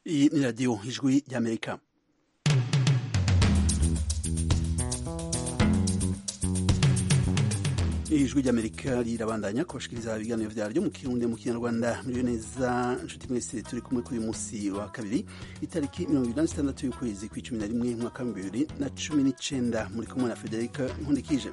Iyi ni radiyo ijwi ry'amerika ijwi ry'amerika rirabandanya kubashikiriza ibiganiro vyaryo mu kirundi mu kinyarwanda muriyo neza nshuti mwese turi kumwe kuri uyu musi wa kabiri itariki mirongo ibiri na zitandatu y'ukwezi kw'icumi na rimwe umwaka w'ibihumbi bibiri na cumi n'icenda muri kumwe na federika nkundikije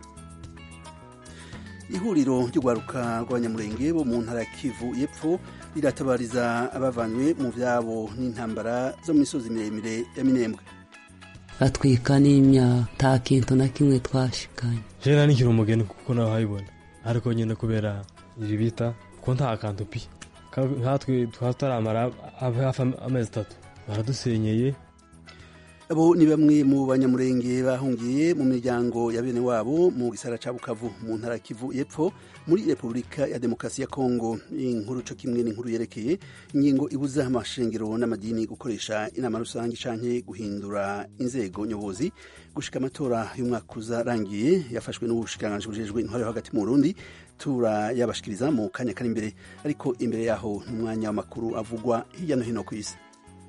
ihuriro ry'urwaruka rw'abanyamurenge bo mu ntara ya kivu y'epfo riratabariza abavanywe mu vyabo n'intambara zo mu misozi miremire ya minembwe batwika n'imya nta kintu na kimwe twashikanye jewe nari nkiri umugeni kuko nawe habibona ariko nyine kubera iri bita ko nta kantu pi nkatwe tutaramara hafi amezi atatu baradusenyeye abo ni bamwe mu banyamurenge bahungiye mu miryango ya bene wabo mu gisara ca bukavu mu ntara kivu y'epfo muri repubulika ya demokarasi ya kongo inkuru co kimwe n'inkuru yerekeye ingingo ibuza amashengero n'amadini gukoresha inama rusange canke guhindura inzego nyobozi gushika amatora y'umwaka uzarangiye yafashwe n'ubushikiranganji bujejwe intwaro yo hagati mu burundi turayabashikiriza mu kanya kari imbere ariko imbere yaho n'umwanya w'amakuru avugwa hirya no hino ku isi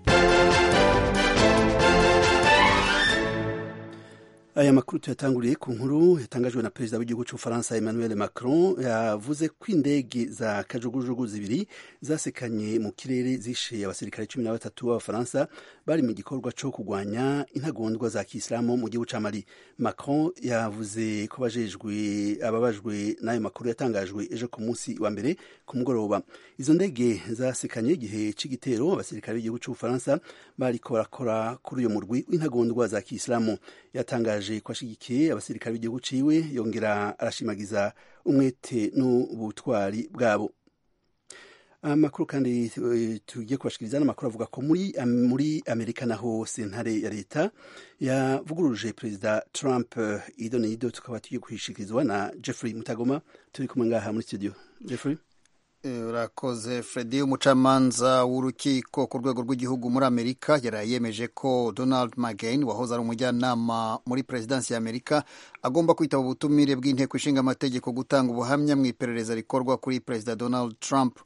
aya makuru tuyatanguriye ku nkuru yatangajwe na perezida w'igihugu cy'ubufaransa emmanuel macron yavuze ko indege za kajugujugu zibiri zasekanye mu kirere zishe abasirikare cumi na batatu b'abafaransa bari mu gikorwa cyo kurwanya intagondwa za kisilamu mu gihugu cya mali macron yavuze ko bajejwe ababajwe n'ayo makuru yatangajwe ejo ku munsi wa mbere ku mugoroba izo ndege zasekanye igihe c'igitero abasirikare b'igihugu cy'ubufaransa bariko barakora kuri uyo murwi w'intagondwa za kisilamu yatangaje ko ashigikiye abasirikare b'igihugu ciwe yongera arashimagiza umwete n'ubutwari bwabo amakuru kandi tugiye kubashikiriza n'amakuru avuga ko muri muri amerika naho sentare ya leta yavuguruje perezida trump ido n'ido tukaba tugiye kuhishikirizwa na jeffrey mutagoma turi kumwe ngaha muri studio jeffrey urakoze fredi umucamanza w'urukiko ku rwego rw'igihugu muri amerika yaraye yemeje ko donald mcgain wahoze ari umujyanama muri perezidansi ya amerika agomba kwitaba ubutumire bw'inteko ishinga amategeko gutanga ubuhamya mu iperereza rikorwa kuri perezida donald trump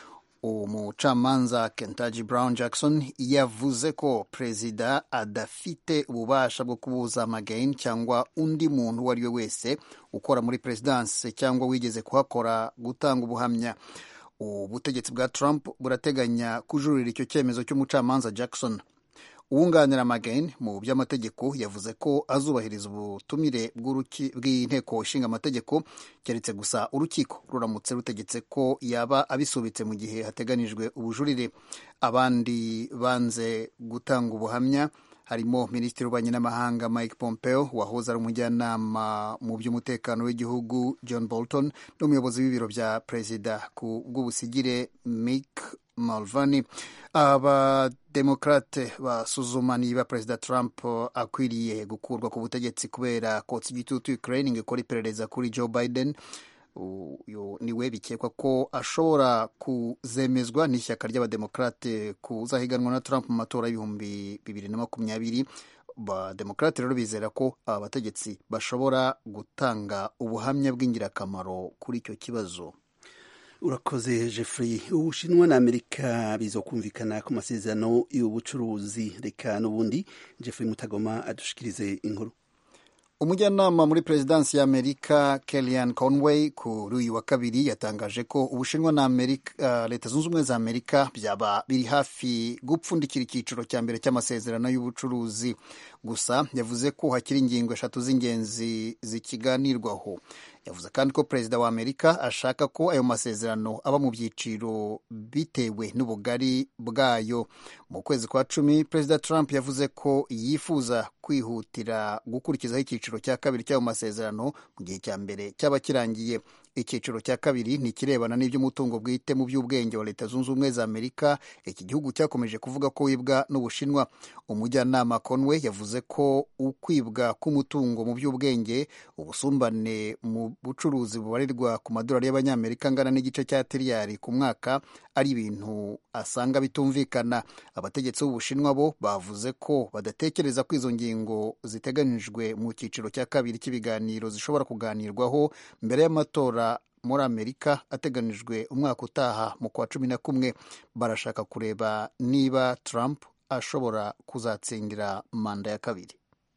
umucamanza kentaji brown jackson yavuze ko perezida adafite ububasha bwo kubuza mcgain cyangwa undi muntu uwo ari we wese ukora muri perezidansi cyangwa wigeze kuhakora gutanga ubuhamya ubutegetsi bwa Trump burateganya kujurira icyo cyemezo cy'umucamanza Jackson uwunganira Magain mu by'amategeko yavuze ko azubahiriza ubutumire bw'inteko ishinga amategeko keretse gusa urukiko ruramutse rutegetse ko yaba abisubitse mu gihe hateganijwe ubujurire abandi banze gutanga ubuhamya harimo minisitiri w'ububanyi n'amahanga mike pompeo wahoze ari umujyanama mu by'umutekano w'igihugu john bolton n'umuyobozi w'ibiro bya perezida ku bw'ubusigire mick malvani abademokrate basuzuma niba perezida trump akwiriye gukurwa ku butegetsi kubera kotsa igitutu ukraine ngo ikora iperereza kuri joe biden uyu niwe bikekwa ko ashobora kuzemezwa n'ishyaka ry'abademokrate kuzahiganwa na Trump mu matora y'ibihumbi bibiri na makumyabiri abademokrate rero bizera ko aba bategetsi bashobora gutanga ubuhamya bw'ingirakamaro kuri icyo kibazo urakoze jeffrey ubushinwa na amerika bizokumvikana ku masezerano y'ubucuruzi reka n'ubundi jeffrey mutagoma adushikirize inkuru umujyanama muri perezidansi ya amerika kellyanne conway kuri uyu wa kabiri yatangaje ko ubushinwa na amerika uh, leta zunze ubumwe za amerika byaba biri hafi gupfundikira icyiciro cya mbere cy'amasezerano y'ubucuruzi gusa yavuze ko hakiri ingingo eshatu z'ingenzi zikiganirwaho yavuze kandi ko perezida wa amerika ashaka ko ayo masezerano aba mu byiciro bitewe n'ubugari bwayo mu kwezi kwa cumi perezida trump yavuze ko yifuza kwihutira gukurikizaho icyiciro cya kabiri cy'ayo masezerano mu gihe cya mbere cyaba kirangiye icyiciro cya kabiri ni ikirebana n'iby'umutungo bwite mu by'ubwenge wa leta zunze ubumwe za amerika iki gihugu cyakomeje kuvuga ko wibwa n'ubushinwa umujyanama conway yavuze ko ukwibwa k'umutungo mu by'ubwenge ubusumbane mu bucuruzi bubarirwa ku madolari y'abanyamerika angana n'igice cya tiriyari ku mwaka ari ibintu asanga bitumvikana abategetsi b'ubushinwa bo bavuze ko badatekereza ko izo ngingo ziteganijwe mu cyiciro cya kabiri cy'ibiganiro zishobora kuganirwaho mbere y'amatora muri amerika ateganijwe umwaka utaha mu kwa cumi na kumwe barashaka kureba niba trump ashobora kuzatsindira manda ya kabiri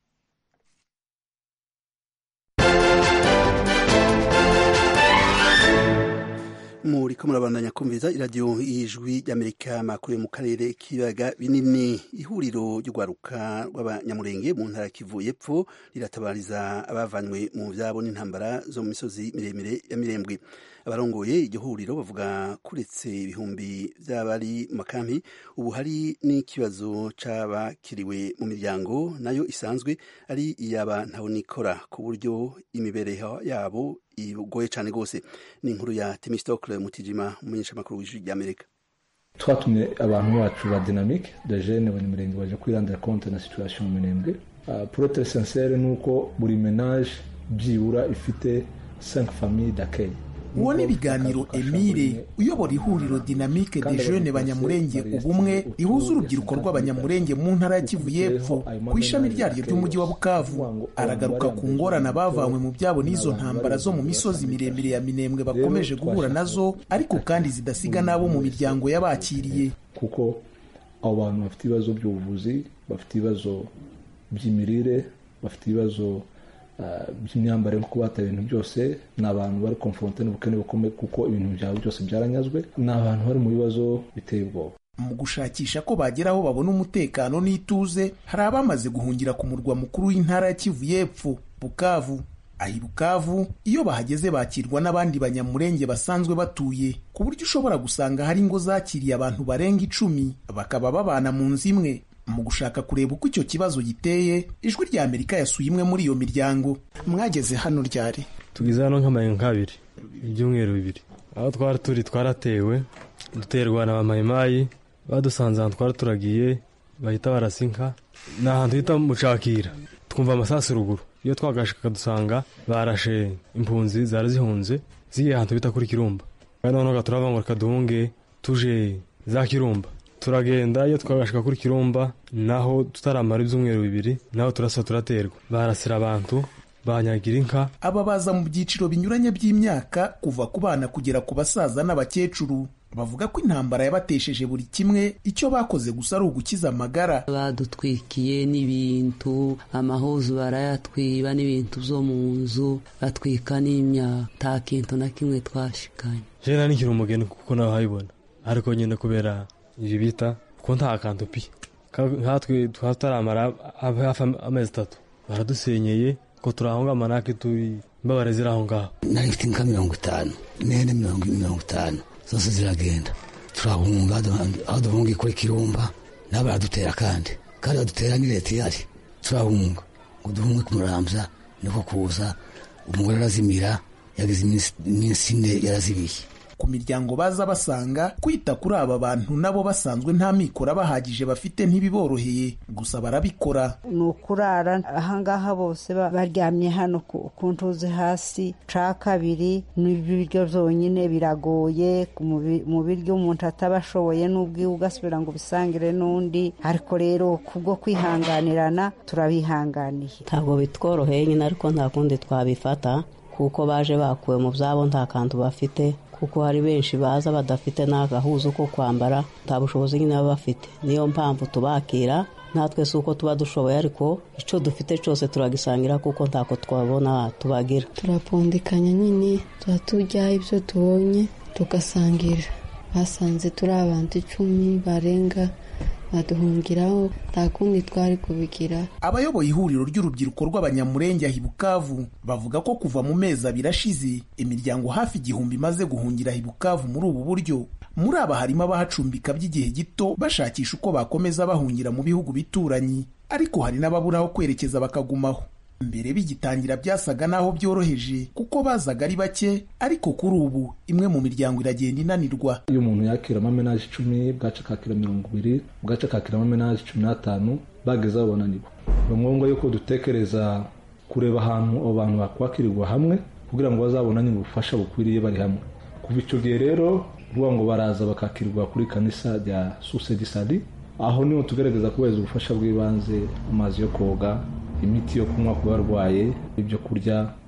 muriko murabandanya kumviza iradiyo y'ijwi ry'amerika makuru yo mu karere k'ibiyaga binini ihuriro ry'urwaruka rw'abanyamurenge mu ntara kivu y'epfo riratabariza abavanywe mu vyabo n'intambara zo mu misozi miremire ya mirembwe abarongoye iryo huriro bavuga kuretse ibihumbi vy'abari mu makampi ubu hari n'ikibazo c'abakiriwe mu miryango nayo isanzwe ari iyaba ntabonikora ku buryo imibereho yabo igoye cyane rwose ni inkuru ya temistokle mutijima umumenyeshamakuru w'ijwi ry'amerika twatumye abantu bacu ba dynamique de jene abanyamurenge baje kwirandira konte na situation mu minembwe uh, pour être sincere ni uko buri menage byibura ifite 5 famille d'accueil uwo ni ibiganiro emile uyobora ihuriro dinamike de jeune banyamurenge ubumwe rihuza urubyiruko rw'abanyamurenge mu ntara ya kivu y'epfo ku ishami ryaryo ry'umujyi wa bukavu aragaruka ku ngorane abavanywe mu byabo n'izo ntambara zo mu misozi miremire ya minembwe bakomeje guhura nazo ariko kandi zidasiga n'abo mu miryango y'abakiriye kuko abo bantu bafite ibibazo by'ubuvuzi bafite ibibazo by'imirire bafite ibibazo by'imyambarire kuko bataye ibintu byose ni abantu bari konfronte n'ubukene bukomeye kuko ibintu byabo byose byaranyazwe ni abantu bari mu bibazo biteye ubwoba mu gushakisha ko bagera aho babona umutekano n'ituze hari abamaze guhungira ku murwa mukuru w'intara ya kivu y'epfo bukavu ahi bukavu iyo bahageze bakirwa n'abandi banyamurenge basanzwe batuye ku buryo ushobora gusanga hari ingo zakiriye abantu barenga icumi bakaba babana mu nzu imwe mu gushaka kureba uko icyo kibazo giteye ijwi rya amerika yasuye imwe muri iyo miryango mwageze hano ryari tugize hano nk'amayenga nk'abiri ibyumweru bibiri aho twari turi twaratewe duterwa na bamayimayi badusanze ahantu twari turagiye bahita barasinka ni ahantu hita mucakira twumva amasasu ruguru iyo twagashika dusanga barashe impunzi zari zihunze zigiye ahantu bita kuri kirumba kandi noneho turava ngo reka duhunge tuje za kirumba turagenda iyo twagashika kuri kirumba naho tutaramara ibyumweru bibiri naho turasa turaterwa barasira abantu banyagira inka aba baza mu byiciro binyuranye by'imyaka kuva ku bana kugera ku basaza n'abakecuru bavuga ko intambara yabatesheje buri kimwe icyo bakoze gusa ari ugukiza amagara badutwikiye n'ibintu amahuzu barayatwiba n'ibintu byo mu nzu batwika n'imyaka nta kintu na kimwe twashikanye jena nikiri umugeni kuko nawe habibona ariko nyine kubera ibi bita kuko nta kantu pi nkatwe tutaramara hafi amezi atatu baradusenyeye ko turahonga amanake turi imbabare ziri aho ngaho nari mfite inka mirongo itanu n'ihene mirongo itanu zose ziragenda turahunga aho duhunga kuri kirumba nabo baradutera kandi kandi badutera ni leta ihari turahunga ngo duhunge kumurambya niko kuza umugore arazimira yagize iminsi ine yarazibiye ku miryango baza basanga kwita kuri aba bantu nabo basanzwe nta mikoro bahagije bafite ntibiboroheye gusa barabikora ni ukurara ahangaha bose baryamye hano ku ntuzi hasi ca kabiri n'ibiryo byonyine biragoye mu biryo umuntu ataba ashoboye n'ubwiwe ugasubira ngo ubisangire n'undi ariko rero kubwo kwihanganirana turabihanganiye ntabwo bitworoheye nyine ariko nta kundi twabifata kuko baje bakuwe mu byabo nta kantu bafite kuko hari benshi baza badafite n'agahuzu ko kwambara nta bushobozi nyine baba bafite niyo mpamvu tubakira natwe si uko tuba dushoboye ariko icyo dufite cyose turagisangira kuko ntako twabona tubagira turapfundikanya nyine tuba turya ibyo tubonye tugasangira basanze turi abantu icumi barenga baduhungiraho nta kundi twari kubigira abayoboye ihuriro ry'urubyiruko rw'abanyamurenge ahi bukavu bavuga ko kuva mu mezi abiri ashize imiryango hafi igihumbi imaze guhungira ahi bukavu muri ubu buryo muri aba harimo abahacumbika by'igihe gito bashakisha uko bakomeza bahungira mu bihugu bituranyi ariko hari n'ababura aho kwerekeza bakagumaho mbere bigitangira byasaga n'aho byoroheje kuko bazaga ari bake ariko kuri ubu imwe mu miryango iragenda inanirwa iyo umuntu yakira amamenaje icumi bwaca akakira mirongo ibiri bwaca akakira amamenaje cumi n'atanu bageze aho bananirwa ni ngombwa yuko dutekereza kureba ahantu abo bantu bakwakirirwa hamwe kugira ngo bazabonane ubufasha bukwiriye bari hamwe kuva icyo gihe rero ruvuga ngo baraza bakakirirwa kuri kanisa rya susedisadi aho niho tugaragaza kubahiriza ubufasha bw'ibanze amazi yo koga imiti yo kunywa ku barwaye ibyo kurya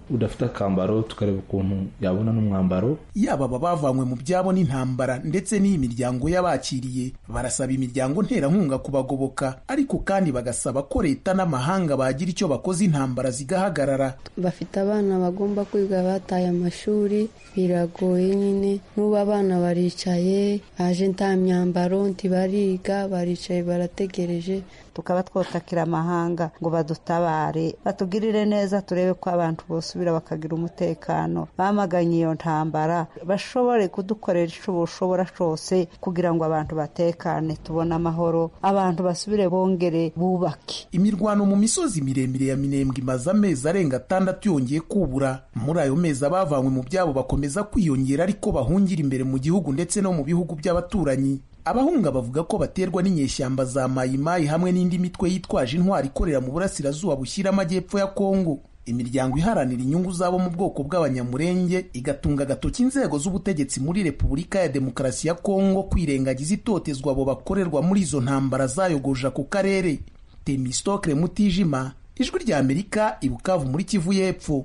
udafite akambaro tukareba ukuntu yabona n'umwambaro yaba aba bavanywe mu byabo n'intambara ndetse n'iyi miryango y'abakiriye barasaba imiryango nterankunga kubagoboka ariko kandi bagasaba ko leta n'amahanga bagira icyo bakoze intambara zigahagarara bafite abana bagomba kwiga bataye amashuri biragoye nyine n'ubu abana baricaye baje nta myambaro ntibariga baricaye barategereje tukaba twotakira amahanga ngo badutabare batugirire neza turebe ko abantu bosubira bakagira umutekano bamaganye iyo ntambara bashobore kudukorera icyo bushobora cyose kugira ngo abantu batekane tubone amahoro abantu basubire bongere bubake imirwano mu misozi miremire ya minembwe imaze amezi arenga atandatu yongeye kubura muri ayo mezi abavanywe mu byabo bakomeza kwiyongera ariko bahungira imbere mu gihugu ndetse no mu bihugu by'abaturanyi abahunga bavuga ko baterwa n'inyeshyamba za mayimayi hamwe n'indi mitwe yitwaje intwari ikorera mu burasirazuba bushyira amajyepfo ya kongo imiryango iharanira inyungu zabo mu bwoko bw'abanyamurenge igatunga agatoki inzego z'ubutegetsi muri repubulika ya demokarasi ya kongo kwirengagiza itotezwa abo bakorerwa muri izo ntambara zayogoje ako karere temistokre mutijima ijwi rya amerika ibukavu muri kivu y'epfo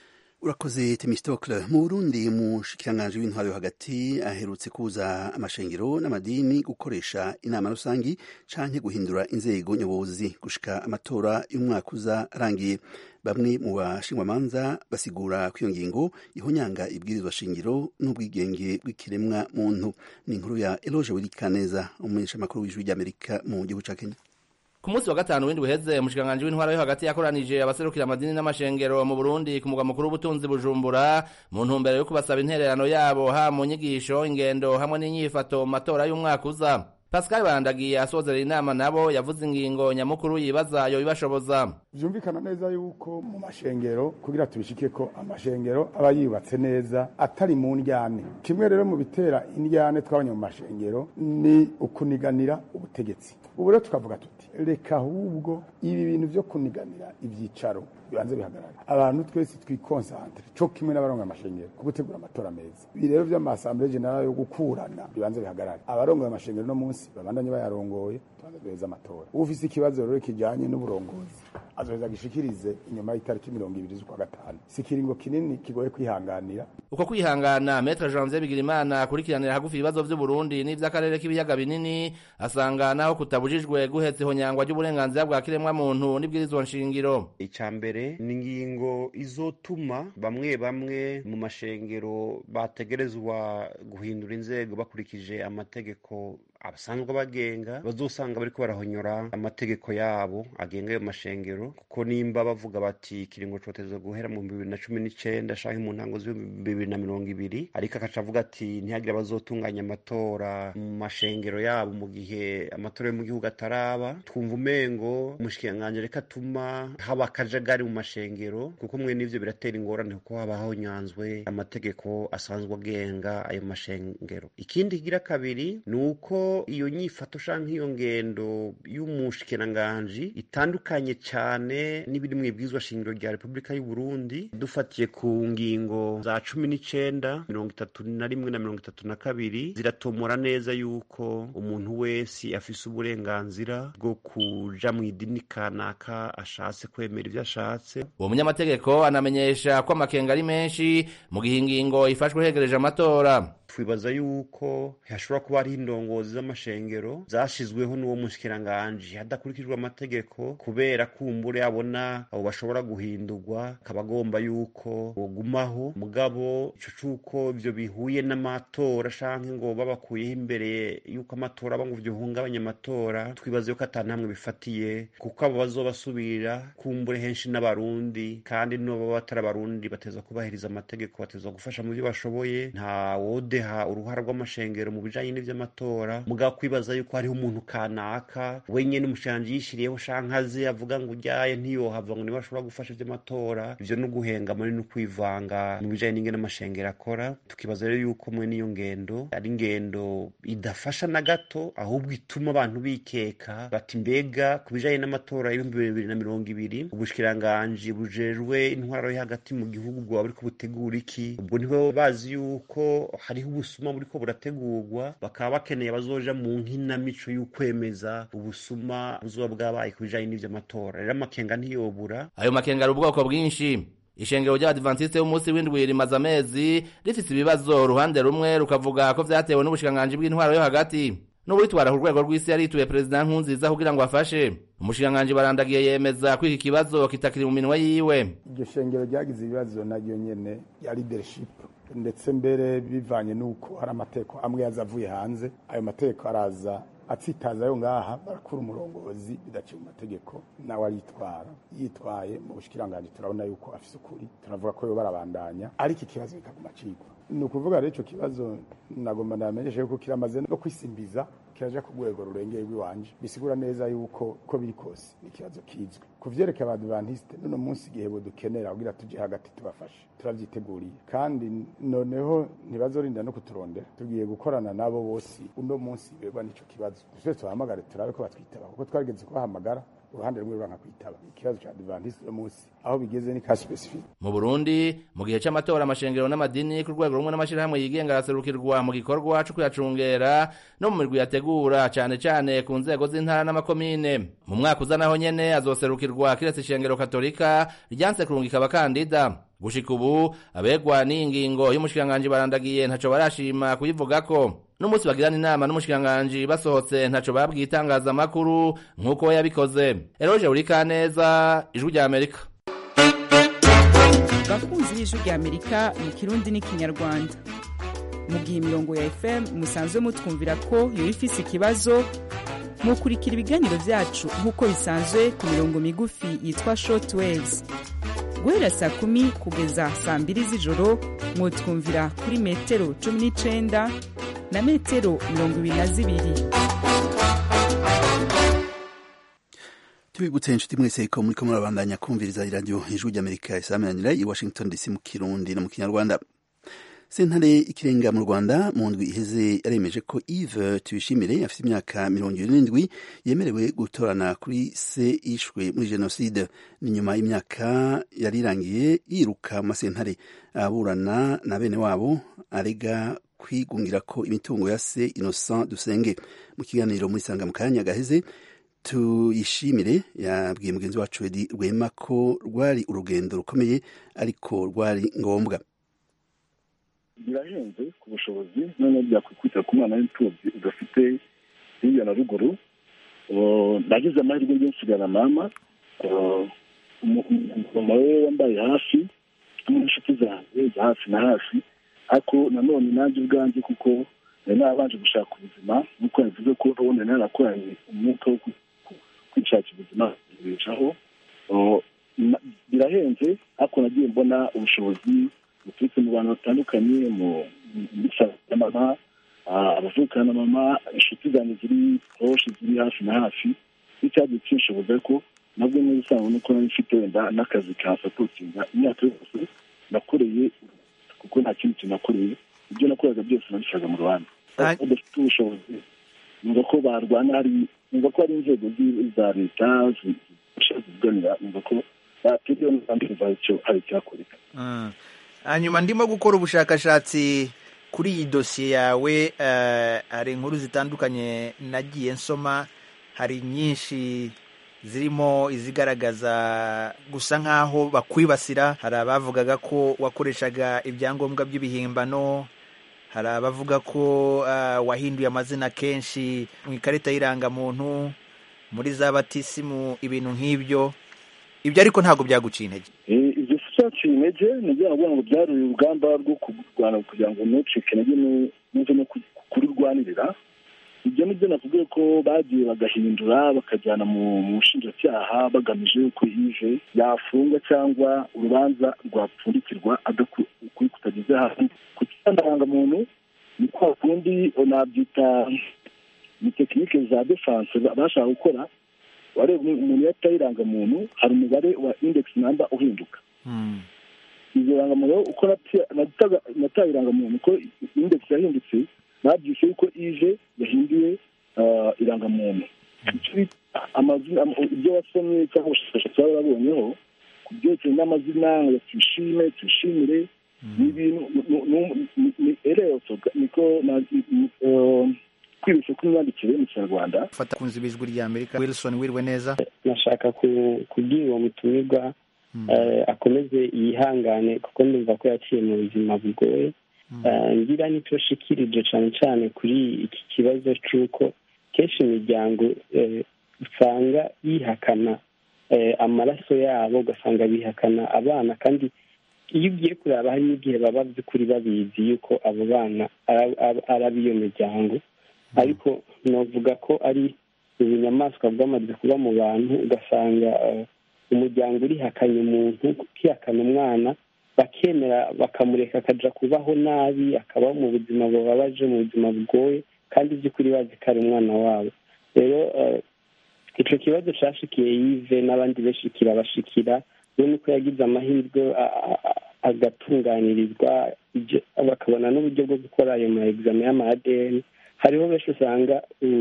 urakoze temistokle mu burundi umushikiranganji w'intwaro yo hagati aherutse kuza amashengero n'amadini gukoresha inama rusangi canke guhindura inzego nyobozi gushika amatora y'umwaka uza arangiye bamwe mu bashingwamanza basigura ko iyo ngingo ihonyanga ibwirizwa shingiro n'ubwigenge bw'ikiremwa muntu ni inkuru ya eloge wirikaneza umumenyeshamakuru w'ijwi ry'amerika mu gihugu ca kenya ku munsi wa gatanu w'indwi uheze umushikiranganji w'intwara yo hagati yakoranije abaserukira amadini n'amashengero mu burundi ku mugwa mukuru w'ubutunzi bujumbura mu ntumbero yo kubasaba intererano yabo ha mu nyigisho ingendo hamwe n'inyifato mu matora y'umwaka uza pascal bandagiye asozera inama nabo yavuze ingingo nyamukuru yibaza yo ibashoboza vyumvikana neza yuko mu mashengero kugira tubishike ko amashengero aba yubatse neza atari mu ndyane kimwe rero mu bitera indyane twabonye mu mashengero ni ukuniganira ubutegetsi ubu rero tukavuga tuti reka ahubwo ibi bintu vyo kuniganira ivyicaro bibanze bihagarara abantu twese twikonsantre co kimwe n'abarongoye amashengero ku gutegura amatora meza ibi rero vy'amasambure generale yo gukurana bibanze bihagarara abarongoye amashengero no munsi babandanye bayarongoye tubanze duheze amatora ufise ikibazo rero kijanye n'uburongozi azoheza gishikirize inyuma y'itariki mirongo ibiri z'ukwa gatanu si ikiringo kinini kigoye kwihanganira uko kwihangana metre janvier bigirimana akurikiranira hagufi ibibazo vy'uburundi n'ivy'akarere k'ibiyaga binini asanga naho kutabujijwe guhetsa ihonyangwa ry'uburenganzira bwa kiremwa muntu n'ibwirizwa nshingiro ica mbere ni ingingo izotuma bamwe bamwe mu mashengero bategerezwa guhindura inzego bakurikije amategeko abasanzwe bagenga bazosanga bariko barahonyora amategeko yabo agenga ayo mashengero kuko nimba bavuga bati ikiringo coteza guhera mu bibiri na cumi n'icenda canke mu ntango z'ibihumbi bibiri na mirongo ibiri ariko akaca avuga ati ntihagire abazotunganya amatora mu mashengero yabo mu gihe amatora yo mu gihugu ataraba twumva umengo umushikiranganji reka atuma haba akajagari mu mashengero kuko mwe n'ivyo biratera ingorane kuko haba honyanzwe amategeko asanzwe agenga ayo mashengero ikindi kigira kabiri ni uko iyo nyifato canke iyo ngendo y'umushikiranganji itandukanye cane n'ibiri mu ibwirizwa shingiro rya repubulika y'u Burundi dufatiye ku ngingo za cumi n'icenda mirongo itatu na rimwe na mirongo itatu na kabiri ziratomora neza yuko umuntu wese afise uburenganzira bwo kuja mu idini kanaka ashatse kwemera ivyo ashatse uwo munyamategeko anamenyesha ko amakenga ari menshi mu gihe ingingo ifashwe hegereje amatora twibaza yuko hashobora kuba hariho indongozi z'amashengero zashizweho n'uwo mushikiranganji hadakurikijwe amategeko kubera kumbure abona abo bashobora guhindurwa akaba agomba yuko bogumaho mugabo ico c'uko ivyo bihuye n'amatora canke ngo babakuyeho imbere yuko amatora aba ngo vyohungabanya amatora twibaza yuko ata namwe bifatiye kuko abo bazobasubira kumbure henshi n'abarundi kandi n'abo batari abarundi bateza kubahiriza amategeko bateza gufasha mu byo bashoboye nta wode ha uruhara rw'amashengero mu bijanye n'ivy'amatora mugabo kwibaza yuko hariho umuntu kanaka wenyene umushikiranganji yishiriyeho canke azi avuga ngo uryaye ntiyohava ngo niba ashobora gufasha ivy'amatora ivyo ni uguhengama ni n'ukwivanga mu bijanye n'ingene amashengero akora tukibaza rero yuko mwe n'iyo ngendo ari ingendo idafasha na gato ahubwo ituma abantu bikeka bati mbega ku bijanye n'amatora y'ibihumbi bibiri na mirongo ibiri ubushikiranganji bujejwe intwaro yo hagati mu gihugu bwaba buriko butegura iki ubwo ntibo bazi yuko hariho ubusuma buriko burategurwa bakaba bakeneye abazoja mu nkinamico y'ukwemeza ubusuma buzoba bwabaye ku bijanye n'ivy'amatora rero amakenga ntiyobura ayo makenga ari ubwoko bwinshi ishengero ry'abadivantisite b'umunsi w'indwi rimaze amezi rifise ibibazo uruhande rumwe rukavuga ko vyatewe n'ubushikiranganji bw'intwaro yo hagati n'uburitwara ku rwego rw'isi yarituye perezida nkunziza kugira ngo afashe umushikiranganji barandagiye yemeza ko iki kibazo kitakiri mu minwe yiwe iryo shengero ryagize ibibazo naryo nyene ya leadership ndetse mbere bivanye n'uko hari amateko amwe yaza avuye hanze ayo mateko araza atsitaza yo ngaha barakura umurongozi bidaciye mu mategeko nawe aritwara yitwaye mu bushikiranganji turabona yuko afise ukuri turavuga ko yo barabandanya ariko ikibazo kikaguma cigwa ni ukuvuga rero ico kibazo nagomba ndamenyesha yuko kiramaze no kwisimbiza kiraja ku rwego rurengeye rw'iwanje bisigura neza yuko ko biri kose ni ikibazo kizwi ku vyerekeye abadivantisite n'uno munsi igihe dukenera kugira tuje hagati tubafashe turavyiteguriye kandi noneho ntibazorinda no kuturondera tugiye gukorana nabo bose uno munsi begwa n'ico kibazo twese tubahamagare turabe ko batwitaba kuko twarigeze kubahamagara uruhande rumwe ruranka kwitaba ikibazo ca adventiste uno munsi aho bigeze ni ka specific mu burundi mu gihe c'amatora amashengero n'amadini ku rwego rumwe n'amashirahamwe yigenga araserukirwa mu gikorwa co kuyacungera no mu mirwi yategura cane cane ku nzego z'intara n'amakomine mu mwaka uza naho nyene azoserukirwa kiretse ishengero katolika ryanse kurungika abakandida gushika ubu abegwa n'iyi ngingo y'umushikiranganji barandagiye ntaco barashima kuyivugako n'umunsi bagirana inama n'umushikiranganji basohotse ntaco babwiye itangazamakuru nk'uko we yabikoze eroje urikaneza ijwi rya amerika bakunzi b'ijwi rya amerika mu kirundi n'ikinyarwanda mu gihe imirongo ya fm musanzwe mutwumvira ko yoba ifise ikibazo mukurikira ibiganiro vyacu nk'uko bisanzwe ku mirongo migufi yitwa short waves guhera saa kumi kugeza saa mbiri z'ijoro mwotwumvira kuri metero cumi n'icenda na metero mirongo ibiri na zibiri tubibutse inshuti mwese ko muriko murabandanya kumviriza iradiyo ijwi ry'amerika isaminanira i washington dc mu kirundi no mu kinyarwanda sentare ikirenga mu rwanda mu ndwi iheze yaremeje ko Yves tuyishimire afite imyaka mirongo irindwi yemerewe gutorana kuri se yishwe muri jenoside ni nyuma y'imyaka yari irangiye yiruka mu masentare aburana na bene wabo arega kwigungira ko imitungo ya se innocent dusenge mu kiganiro muri sanga mu kanya gaheze tuyishimire yabwiye mugenzi wacu edi rwema ko rwari urugendo rukomeye ariko rwari ngombwa birahenze ku bushobozi noneho byakwikubita ku mwana w'imfubyi udafite hirya na ruguru nagize amahirwe yo nsigana mama mama we wambaye hafi n'inshuti zanjye za hafi na hafi ariko nanone nanjye ubwanjye kuko nari narabanje gushaka ubuzima nk'uko yavuze ko ubundi nari narakoranye umwuka wo kwishakira ubuzima bicaho birahenze ariko nagiye mbona ubushobozi buturutse mu bantu batandukanye mu na mama abavukana na mama inshuti zanjye ziri poroshe ziri hafi na hafi n'icyagiye kinshoboza ko nabwo neza usanga nuko nari mfite wenda n'akazi ka sapotinga imyaka yose nakoreye kuko nta kindi kintu nakoreye ibyo nakoraga byose nabishaga mu rwanda badafite ubushobozi numva ko barwana hari numva ko hari inzego za leta zifasha zivuganira numva ko bategewe n'abandi hari icyakoreka hanyuma ndimo gukora ubushakashatsi kuri iyi dosiye yawe hari inkuru zitandukanye nagiye nsoma hari nyinshi zirimo izigaragaza gusa nk'aho bakwibasira hari abavugaga ko wakoreshaga ibyangombwa by'ibihimbano hari abavuga ko wahinduye amazina kenshi mu ikarita y'irangamuntu muri za batisimu ibintu nk'ibyo ibyo ariko ntabwo byaguciye intege ibyo si byaciye intege ni byo navuga ngo byari urugamba rwo kurwana kugira ngo ntucike intege n'uze no kurirwanirira ibyo ni byo navuga ko bagiye bagahindura bakajyana mu bushinjacyaha bagamije ko yije yafungwa cyangwa urubanza rwapfundikirwa ukuri kutageze hasi ku kirandarangamuntu ni kwa kundi nabyita ni tekinike za defanse bashaka gukora wareba umuntu yataye irangamuntu hari umubare wa indekisi namba uhinduka izo rangamuntu uko nataye irangamuntu uko indekisi yahindutse babyise yuko ije yahinduye irangamuntu ibyo wasomye cyangwa ubushakashatsi baba babonyeho ku byerekeye n'amazina ya tuyishime tuyishimire ni ibintu ni ereyoso niko kwibeshya kw'imyandikire mu kinyarwanda fata kunzi b'ijwi rya amerika wilson wiriwe neza nashaka kubwira uwo mutumirwa akomeze yihangane kuko ndumva ko yaciye mu buzima bugoye ngira nicyo shikirije cyane cyane kuri iki kibazo cy'uko kenshi imiryango usanga yihakana amaraso yabo ugasanga bihakana abana kandi iyo ugiye kureba hari n'igihe baba by'ukuri babizi yuko abo bana ari ab'iyo miryango ariko navuga ko ari ubunyamaswa bwamaze kuba mu bantu ugasanga umuryango urihakanye umuntu ukihakana umwana bakemera bakamureka akajya kubaho nabi akabaho mu buzima bubabaje mu buzima bugoye kandi by'ukuri bazi ko ari umwana wabo rero icyo kibazo cyashikiye yive n'abandi benshi kirabashikira we nuko yagize amahirwe agatunganirizwa bakabona n'uburyo bwo gukora ayo ma egizame y'ama adn hariho benshi usanga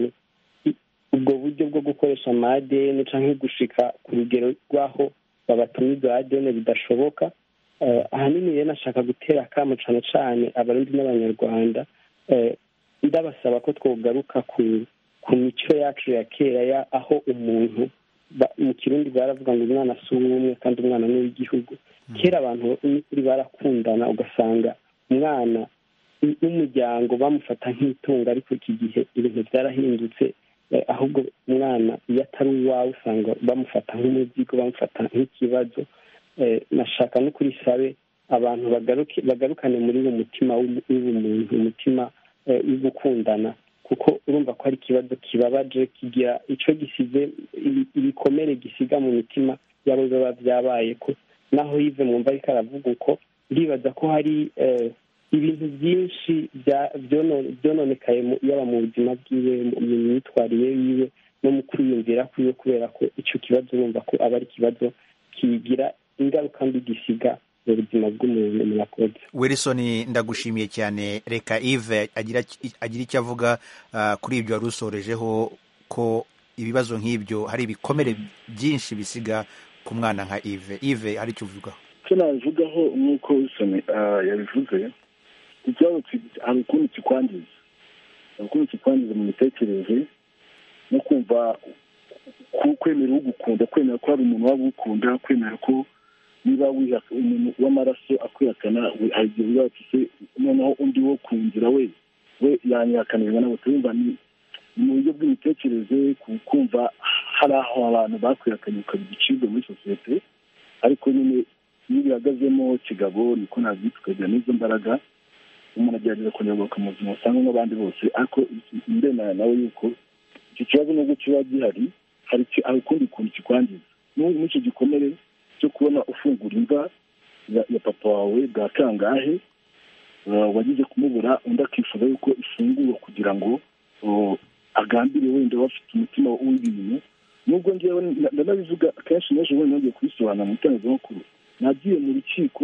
ubwo buryo bwo gukoresha ama adn cyangwa gushika ku rugero rw'aho babatuma izo adn bidashoboka ahanini rero nashaka gutera akamo cyane cyane abarundi n'abanyarwanda ndabasaba ko twogaruka ku ku mico yacu ya kera aho umuntu mu kirundi baravuga ngo umwana si uw'umwe kandi umwana ni uw'igihugu kera abantu n'ukuri barakundana ugasanga umwana n'umuryango bamufata nk'itungo ariko iki gihe ibintu byarahindutse ahubwo umwana iyo atari uwawe usanga bamufata nk'umuzigo bamufata nk'ikibazo nashaka no kuri sabe abantu bagarukane muri uwo mutima w'ubumuntu umutima wo gukundana kuko urumva ko ari ikibazo kibabaje kigira icyo gisize ibikomere gisiga mu mitima yabo biba byabaye ko naho yive mwumva ariko aravuga uko ndibaza ko hari ibintu byinshi byononekaye yaba mu buzima bwiwe mu myitwarire yiwe no mu kwiyumvira kwiwe kubera ko icyo kibazo urumva ko aba ari ikibazo kigira ingaruka mbi gisiga mu buzima bw'umuntu murakoze wilson ndagushimiye cyane reka ive agira icyo avuga kuri ibyo wari usorejeho ko ibibazo nk'ibyo hari ibikomere byinshi bisiga ku mwana nka ive ive hari icyo uvugaho icyo nabivugaho nk'uko wilson yabivuze ikibazo hari ukuntu kikwangiza hari ukuntu kikwangiza mu mitekerereze no kumva kwemera ugukunda kwemera ko hari umuntu waba ugukunda kwemera ko niba umuntu w'amaraso akwihakana hari igihe uba se noneho undi wo ku nzira we we yanyihakanirwa nabo turumva ni mu buryo bw'imitekerereze kumva hari aho abantu bakwihakanye ukaba igicibwa muri sosiyete ariko nyine iyo bihagazemo kigabo niko nabyita ukagira n'izo mbaraga umuntu agerageza kunyurwa mu buzima busanzwe n'abandi bose ariko ndemera nawe yuko icyo kibazo nubwo kiba gihari hari ukundi kuntu kikwangiza muri icyo gikomere cyo kubona ufungura imva ya papa wawe bwa kangahe wagize kumubura undi akifuza yuko ifungurwa kugira ngo agambire wenda bafite umutima w'ibintu nubwo ngewe ndanabivuga akenshi n'ejo bundi nongeye kubisobanura mu itangazamakuru nagiye mu rukiko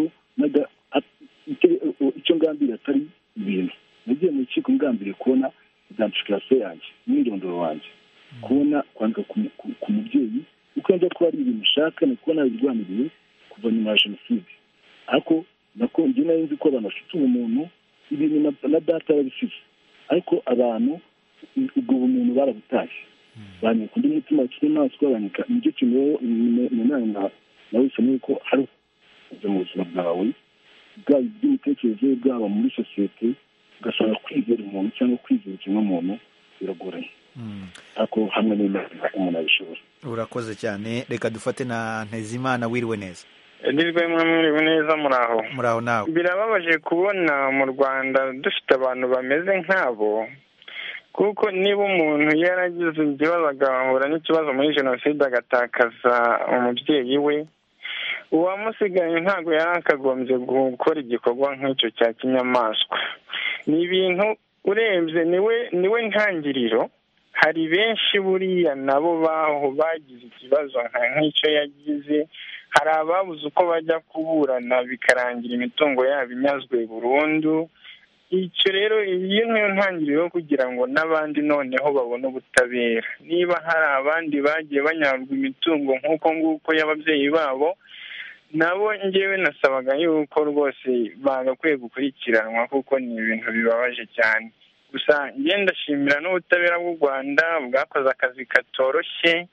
icyo ngambiriye atari ibintu nagiye mu rukiko ngambiriye kubona identification yanjye umwirondoro wanjye kubona kwandika ku mubyeyi uko njya kuba ari ibintu ushaka ni kuba nabirwaniriye kuva nyuma ya jenoside ariko nako njye nari nzi ko abantu bafite ubumuntu ibintu na data yarabisize ariko abantu ubwo bumuntu barabutashye banyika undi mutima w'inyamaswa banyika nicyo kintu rero nanone nawe bisa n'uko hari mu buzima bwawe bwaba iby'imitekerereze bwaba muri sosiyete ugasanga kwizera umuntu cyangwa kwizera ikiremwamuntu biragoranye ariko hamwe n'imana umuntu abishobora urakoze cyane reka dufate na ntezimana wiriwe neza ndirwe mwiriwe neza muraho muraho nawe birababaje kubona mu rwanda dufite abantu bameze nk'abo kuko niba umuntu yaragize ikibazo agahura n'ikibazo muri jenoside agatakaza umubyeyi we uwamusigaye ntabwo yari akagombye gukora igikorwa nk'icyo cya kinyamaswa ni ibintu urebye niwe niwe ntangiriro hari benshi buriya nabo baho bagize ikibazo nk'icyo yagize hari ababuze uko bajya kuburana bikarangira imitungo yabo inyazwe burundu icyo rero iyi niyo ntangiriro kugira ngo n'abandi noneho babone ubutabera niba hari abandi bagiye banyagwa imitungo nk'uko nguko y'ababyeyi babo nabo ngewe nasabaga yuko rwose bagakwiye gukurikiranwa kuko ni ibintu bibabaje cyane gusa ngenda ndashimira n'ubutabera bw'u rwanda bwakoze akazi katoroshye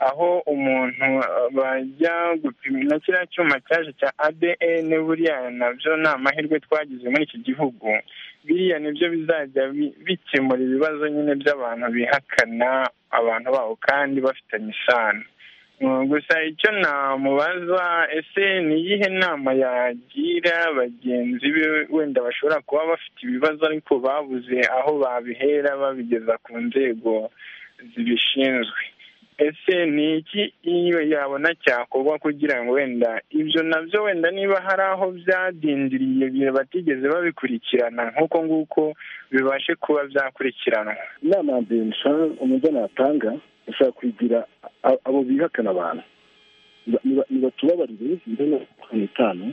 aho umuntu bajya gupima na kiriya cyuma cyaje cya adn buriya nabyo ni amahirwe twagize muri iki gihugu biriya nibyo bizajya bikemura ibibazo nyine by'abantu bihakana abantu babo kandi bafitanye isano gusa icyo namubaza ese ni iyihe nama yagira bagenzi be wenda bashobora kuba bafite ibibazo ariko babuze aho babihera babigeza ku nzego zibishinzwe ese ni iki iyo yabona cyakorwa kugira ngo wenda ibyo nabyo wenda niba hari aho byadindiriye batigeze babikurikirana nk'uko nguko bibashe kuba byakurikiranwa inama ya mbere umujyi natanga ushobora kwigira abo bihakana abantu ntibatubabarire mbere na makumyabiri n'itanu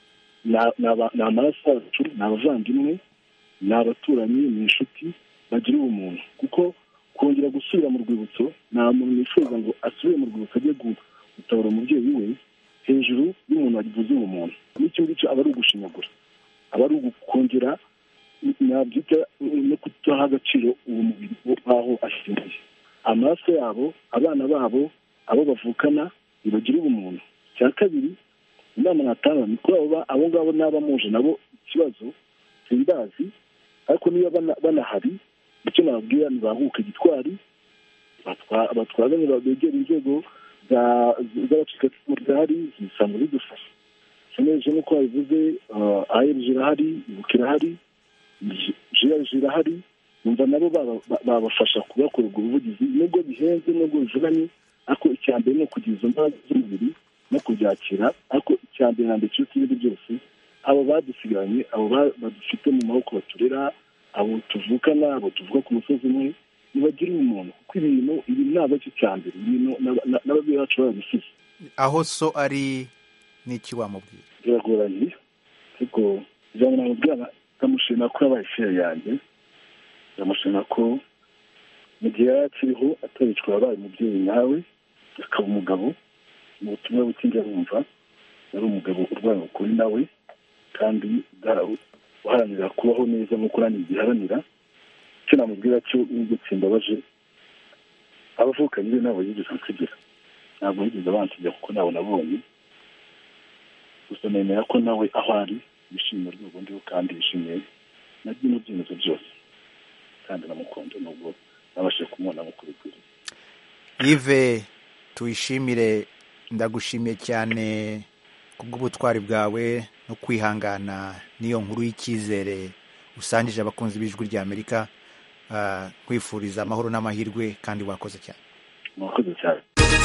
ni amaraso yacu ni abavandimwe ni abaturanyi ni inshuti bagira ubumuntu kuko kongera gusubira mu rwibutso nta muntu wifuza ngo asubire mu rwibutso ajye gutabara umubyeyi we hejuru y'umuntu wagize ubumuntu n'icyo ngicyo aba ari ugushinyagura aba ari ugukongera nabyita no kudaha agaciro uwo mubiri w'aho ashingiye amaraso yabo abana babo abo bavukana ntibagire ubumuntu cya kabiri inama natanga ni kuri abo abo ngabo n'abamuje nabo ikibazo simbazi ariko niba banahari icyo nababwira ntibahuke gitwari batwazanye begera inzego z'abacikacumu zihari zisanzwe zidufasha seneje nk'uko babivuze ayeri irahari ibuka irahari jiyarije irahari numva nabo babafasha kubakora ubwo buvugizi nubwo bihenze nubwo bivunanye ariko icya mbere ni ukugira izo mbaraga z'umubiri no kubyakira ariko icya mbere na mbere kiruta ibindi byose abo badusigaranye abo badufite mu maboko baturera abo tuvukana abo tuvuga ku musozi umwe ntibagire umuntu kuko ibintu ibi ntabwo ari cyo cya mbere ibintu n'ababyeyi bacu barabisize aho so ari n'iki wamubwira biragoranye ariko ijambo namubwira ndamushima ko yabaye feri yanjye ndamushima ko mu gihe yari akiriho ataricwa yabaye umubyeyi nawe akaba umugabo mu butumwa butinjya bumva yari umugabo urwanya ukuri nawe kandi uharanira kubaho neza nk'uko nanjye giharanira icyo namubwira cyo n'ubwo kimbabaje abavukanye be ntabwo yigeze ansigira ntabwo yigeze abansigira kuko ntabwo nabonye gusa nemera ko nawe aho ari yishimiye urwego ndiho kandi yishimiye na bino byemezo byose kandi namukunda nubwo nabashije kumubona nk'uko bikwiriye yive tuyishimire ndagushimiye cyane kubw'ubutwari bwawe no kwihangana n'iyo nkuru y'icyizere usangije abakunzi b'ijwi rya amerika kwifuriza amahoro n'amahirwe kandi wakoze cyane mwakoze cyane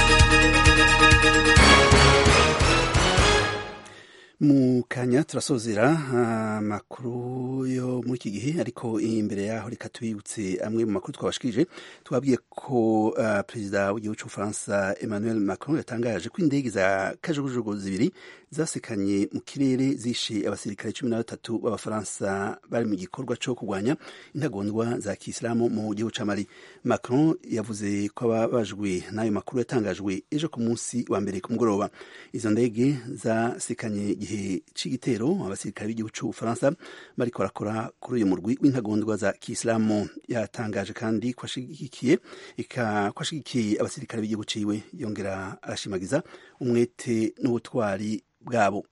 mu kanya turasozera amakuru yo muri iki gihe ariko imbere yaho reka tubibutse amwe mu makuru twabashikirije twabwiye ko uh, perezida w'igihugu cy'ubufaransa emmanuel macron yatangaje ko indege za kajugujugu zibiri zasekanye mu kirere zishe abasirikare cumi na batatu b'abafaransa bari mu gikorwa cyo kurwanya intagondwa za kisilamu mu gihugu cya mali macron yavuze ko ababajwe n'ayo makuru yatangajwe ejo ku munsi wa mbere ku mugoroba izo ndege zasekanye igihe c'igitero abasirikare b'igihugu c'ubufaransa bariko barakora kuri uyu murwi w'intagondwa za kisilamu yatangaje kandi ko ashigikiye ko ashigikiye abasirikare b'igihugu ciwe yongera arashimagiza umwete n'ubutwari bwabo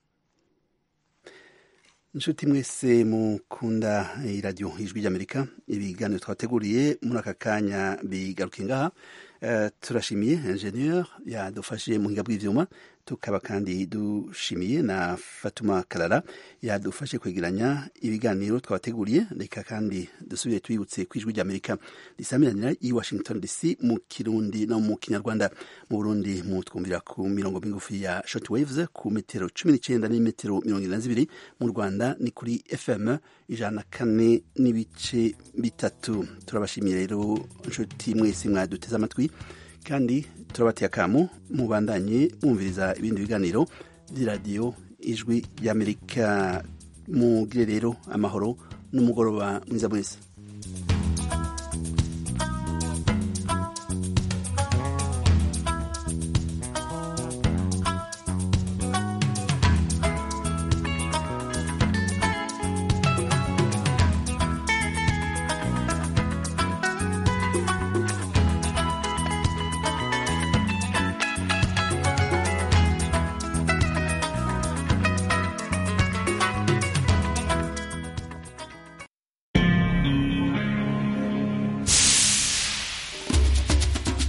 inshuti mwese mukunda iradiyo ijwi ry'amerika ibiganiro twateguriye muri aka kanya bigaruke ngaha uh, turashimiye ingenieur yadufashe mu buhinga bw'ivyuma tukaba kandi dushimiye na fatuma karara yadufashe kwegeranya ibiganiro twabateguriye reka kandi dusubire twibutse ku ijwi ry'amerika risamiranira i washington dc mu kirundi no mu kinyarwanda mu burundi mutwumvira ku mirongo migufi ya shortwaves ku metero cumi n'icenda n'imetero mirongo ine na zibiri mu rwanda ni kuri fm ijana na kane n'ibice bitatu turabashimiye rero inshuti mwese mwaduteze amatwi kandi turabateye akamu mubandanye mwumviriza ibindi biganiro by'iradiyo ijwi ry'amerika mugire rero amahoro n'umugoroba mwiza mwese